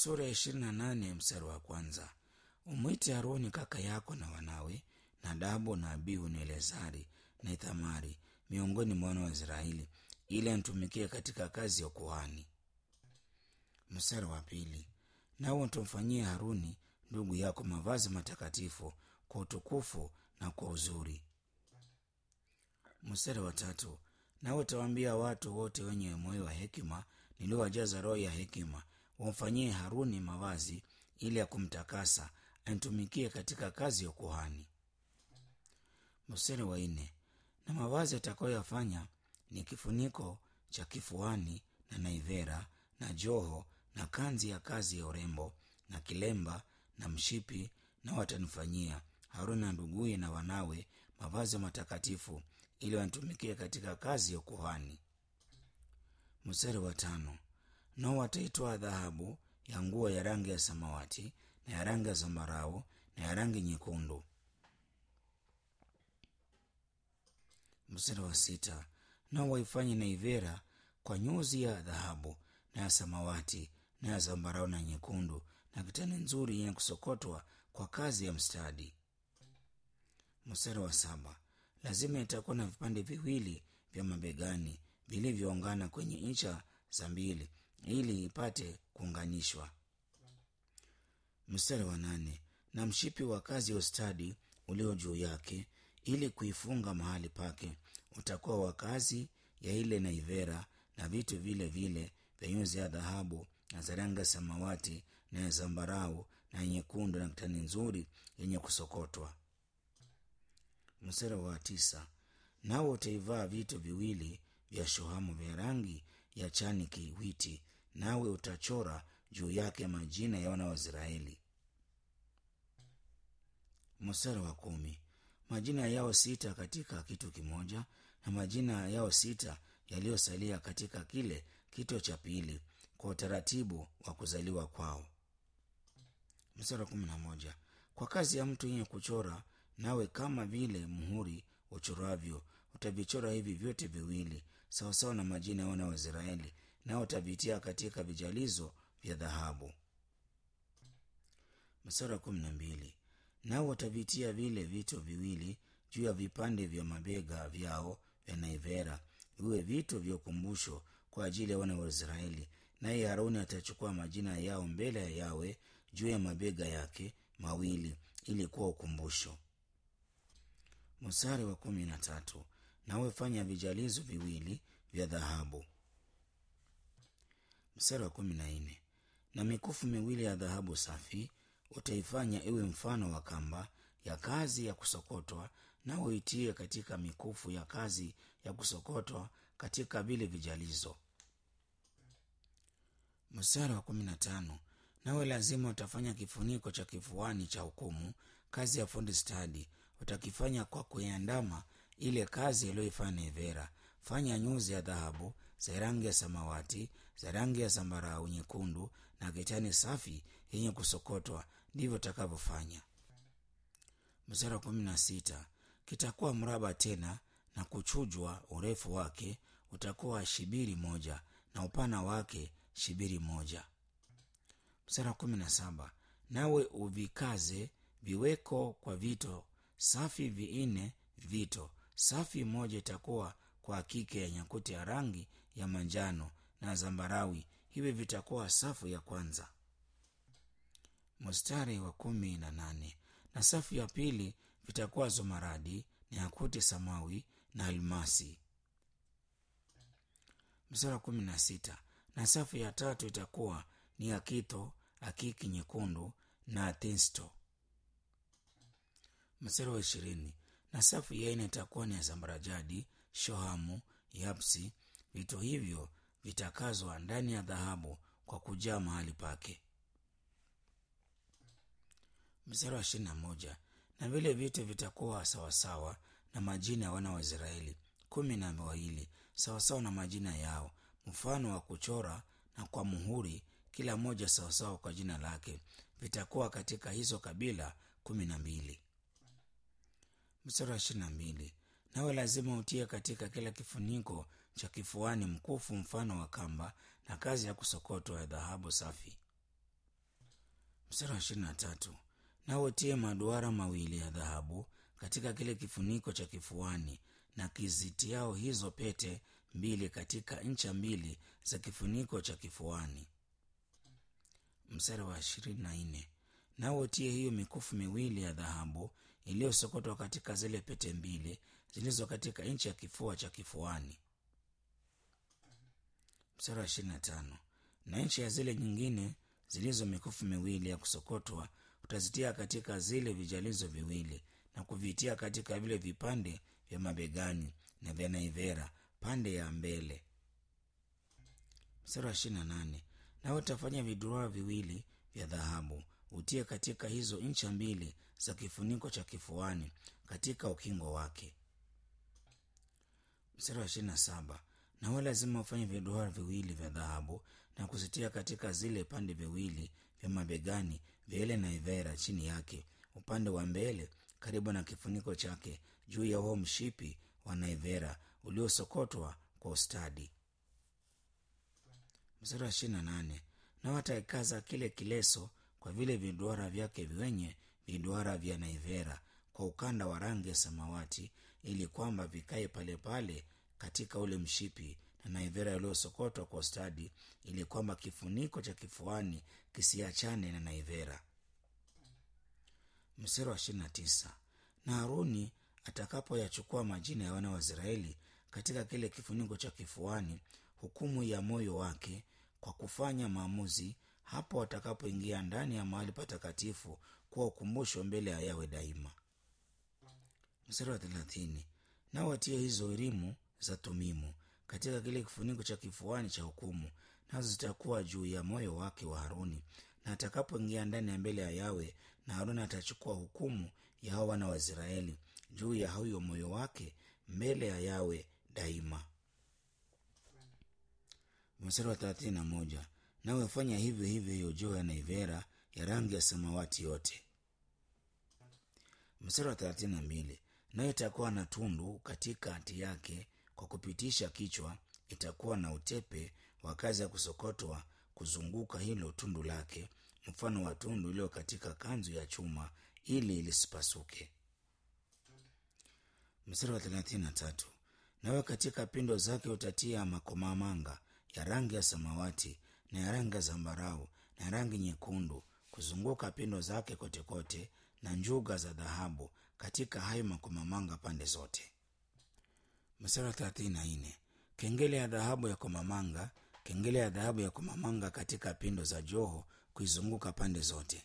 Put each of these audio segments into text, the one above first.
sura ya ishirini na nane mstari wa kwanza umwite haruni kaka yako na wanawe nadabu na abihu na elezari na ithamari miongoni mwa wana wa israeli ili anitumikie katika kazi ya ukuhani mstari wa pili nawe utamfanyia haruni ndugu yako mavazi matakatifu kwa utukufu na kwa uzuri mstari wa tatu nawe utawaambia watu wote wenye moyo wa hekima niliowajaza roho ya hekima wamfanyie haruni mavazi ili ya kumtakasa anitumikie katika kazi ya ukuhani mstari wa nne na mavazi atakayoyafanya ni kifuniko cha kifuani na naivera na joho na kanzi ya kazi ya urembo na kilemba na mshipi na watanifanyia haruni na nduguye na wanawe mavazi matakatifu ili wanitumikie katika kazi ya ukuhani mstari wa tano nao wataitwa dhahabu ya nguo ya rangi ya samawati na ya rangi ya zambarau na ya rangi nyekundu mstari wa sita nao waifanye naivera kwa nyuzi ya dhahabu na ya samawati na ya zambarau na nyekundu na kitani nzuri yenye kusokotwa kwa kazi ya mstadi mstari wa saba lazima itakuwa na vipande viwili vya mabegani vilivyoungana kwenye ncha za mbili ili ipate kuunganishwa mstari wa nane na mshipi wa kazi ya ustadi ulio juu yake ili kuifunga mahali pake utakuwa wa kazi ya ile naivera na vitu vile vile vya nyuzi ya dhahabu na za rangi ya samawati na ya zambarau na nyekundu na kitani nzuri yenye kusokotwa mstari wa tisa nawe utaivaa vitu viwili vya shohamu vya rangi ya chani kiwiti nawe utachora juu yake majina ya wana wa israeli mstari wa kumi majina yao sita katika kitu kimoja na majina yao sita yaliyosalia katika kile kito cha pili kwa utaratibu wa kuzaliwa kwao mstari wa kumi na moja kwa kazi ya mtu yenye kuchora nawe kama vile muhuri uchoravyo utavichora hivi vyote viwili sawasawa na majina ya wana wa israeli nao utavitia katika vijalizo vya dhahabu mstari wa kumi na mbili nao watavitia vile vito viwili juu ya vipande vya mabega vyao vya naivera viwe vito vya ukumbusho kwa ajili ya wana wa israeli naye haruni atachukua majina yao mbele ya yawe juu ya mabega yake mawili ili kuwa ukumbusho mstari wa kumi na tatu nawe fanya vijalizo viwili vya dhahabu mstari wa kumi na nne na mikufu miwili ya dhahabu safi utaifanya iwe mfano wa kamba ya kazi ya kusokotwa na uitie katika mikufu ya kazi ya kusokotwa katika vile vijalizo mstari wa kumi na tano nawe lazima utafanya kifuniko cha kifuani cha hukumu kazi ya fundi stadi utakifanya kwa kuiandama ile kazi iliyoifanya nevera fanya nyuzi ya dhahabu za rangi ya samawati za rangi ya zambarau nyekundu na kitani safi yenye kusokotwa ndivyo utakavyofanya mstari wa kumi na sita kitakuwa mraba tena na kuchujwa urefu wake utakuwa shibiri moja na upana wake shibiri moja mstari wa kumi na saba nawe uvikaze viweko kwa vito safi vinne vito safi moja itakuwa kwa kike ya nyakuti ya rangi ya manjano na zambarawi hivi vitakuwa safu ya kwanza mstari wa kumi na nane na safu ya pili vitakuwa zomaradi na yakuti samawi na almasi mstari wa kumi na sita na safu ya tatu itakuwa ni akito akiki nyekundu na atinsto mstari wa ishirini na safu ya ine itakuwa ni ya zambarajadi shohamu yapsi vito hivyo vitakazwa ndani ya dhahabu kwa kujaa mahali pake mstari wa ishirini na moja na vile vitu vitakuwa sawasawa na majina ya wana wa israeli kumi na wawili sawasawa na majina yao mfano wa kuchora na kwa muhuri kila moja sawasawa kwa jina lake vitakuwa katika hizo kabila kumi na mbili mstari wa ishirini na mbili nawe lazima utie katika kila kifuniko cha kifuani mkufu mfano wa kamba na kazi ya kusokotwa ya dhahabu safi mstari wa ishirini na tatu nao utie maduara mawili ya dhahabu katika kile kifuniko cha kifuani na kizitiao hizo pete mbili katika ncha mbili za kifuniko cha kifuani mstari wa ishirini na nne nao utie hiyo mikufu miwili ya dhahabu iliyosokotwa katika zile pete mbili zilizo katika nchi ya kifua cha kifuani mstari wa ishirini na tano na nchi ya zile nyingine zilizo mikufu miwili ya kusokotwa utazitia katika zile vijalizo viwili na kuvitia katika vile vipande vya mabegani na vya naivera pande ya mbele mstari wa ishirini na nane nawe utafanya viduara viwili vya dhahabu utie katika hizo ncha mbili za kifuniko cha kifuani katika ukingo wake mstari wa ishirini na saba nawe lazima ufanye viduara viwili vya dhahabu na kuzitia katika zile pande viwili vya mabegani vya ile naivera chini yake upande wa mbele karibu na kifuniko chake juu ya huo mshipi wa naivera uliosokotwa kwa ustadi mstari wa ishirini na nane nao ataikaza kile kileso kwa vile viduara vyake vyenye viduara vya naivera kwa ukanda wa rangi ya samawati ili kwamba vikae pale pale katika ule mshipi na naivera iliyosokotwa kwa ustadi ili kwamba kifuniko cha kifuani kisiachane na naivera mstari wa ishirini na tisa na haruni atakapoyachukua majina ya wana wa israeli katika kile kifuniko cha kifuani hukumu ya moyo wake kwa kufanya maamuzi hapo watakapoingia ndani ya mahali patakatifu kuwa ukumbusho mbele ya yawe daima mstari wa thelathini nao watie hizo elimu za tumimu katika kile kifuniko cha kifuani cha hukumu nazo zitakuwa juu ya moyo wake wa haruni na atakapoingia ndani ya mbele ya yawe na haruni atachukua hukumu ya hao wana wa israeli juu ya huyo moyo wake mbele ya yawe daima mstari wa thelathini na moja nawe fanya hivyo hivyo hiyo joo ya naivera ya rangi ya samawati yote mstari wa thelathini na mbili nayo itakuwa na tundu katikati yake kwa kupitisha kichwa itakuwa na utepe wa kazi ya kusokotwa kuzunguka hilo tundu lake mfano wa tundu iliyo katika kanzu ya chuma ili lisipasuke mstari wa thelathini na tatu nawe katika pindo zake utatia makomamanga ya rangi ya samawati na ya rangi ya zambarau na ya rangi nyekundu kuzunguka pindo zake kotekote kote, na njuga za dhahabu katika hayo makomamanga pande zote mstari wa thelathini na nne kengele ya dhahabu ya komamanga kengele ya dhahabu ya komamanga katika pindo za joho kuizunguka pande zote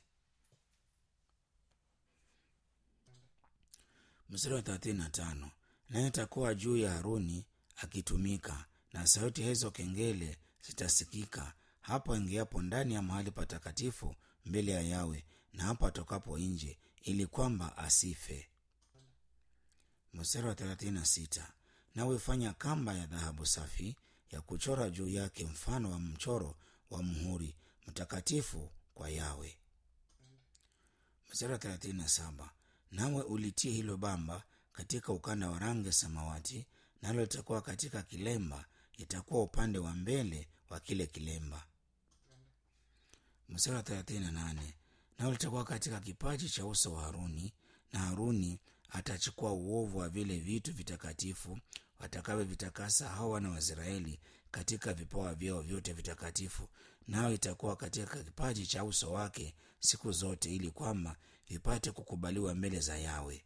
mstari wa thelathini na tano naye itakuwa juu ya haruni akitumika na sauti hizo kengele zitasikika hapo aingiapo ndani ya mahali patakatifu mbele ya yawe na hapo atokapo nje ili kwamba asife mstari wa thelathini na sita nawe fanya kamba ya dhahabu safi ya kuchora juu yake mfano wa mchoro wa mhuri mtakatifu kwa yawe mstari wa thelathini na saba nawe ulitie hilo bamba katika ukanda wa rangi ya samawati nalo litakuwa katika kilemba itakuwa upande wa mbele wa kile kilemba mstari wa thelathini na nane nao litakuwa katika kipaji cha uso wa haruni na haruni atachukua uovu wa vile vitu vitakatifu watakavyovitakasa hao wana wa israeli katika vipawa vyao vyote vitakatifu nao itakuwa katika kipaji cha uso wake siku zote ili kwamba vipate kukubaliwa mbele za yawe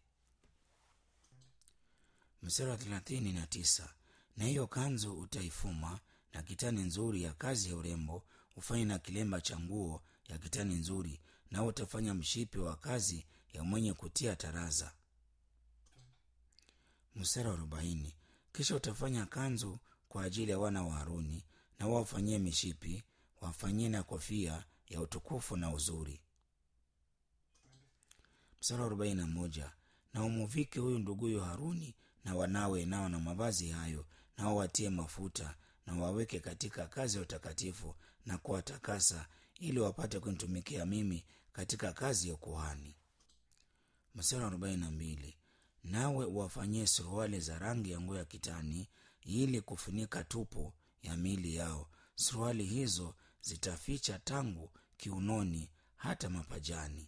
mstari wa thelathini na tisa na hiyo kanzu utaifuma na kitani nzuri ya kazi ya urembo ufanye na kilemba cha nguo ya kitani nzuri nao utafanya mshipi wa kazi ya mwenye kutia taraza mstari wa arobaini kisha utafanya kanzu kwa ajili ya wana wa haruni na wafanyie mishipi wafanyie na kofia ya utukufu na uzuri mstari wa arobaini na moja na umuvike huyu nduguyo haruni na wanawe nao na mavazi hayo nao watie mafuta na waweke katika kazi ya utakatifu na kuwatakasa ili wapate kunitumikia mimi katika kazi ya ukuhani mstari wa arobaini na mbili nawe uwafanyie suruali za rangi ya nguo ya kitani ili kufunika tupo ya miili yao suruali hizo zitaficha tangu kiunoni hata mapajani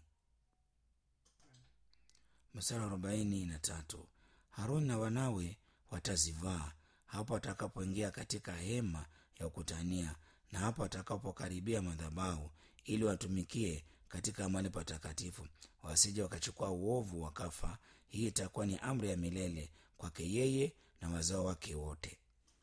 mstari arobaini na tatu haruni na wanawe watazivaa hapo atakapoingia katika hema ya ukutania na hapo atakapokaribia madhabahu ili watumikie katika mali patakatifu wasije wakachukua uovu wakafa hii itakuwa ni amri ya milele kwake yeye na wazao wake wote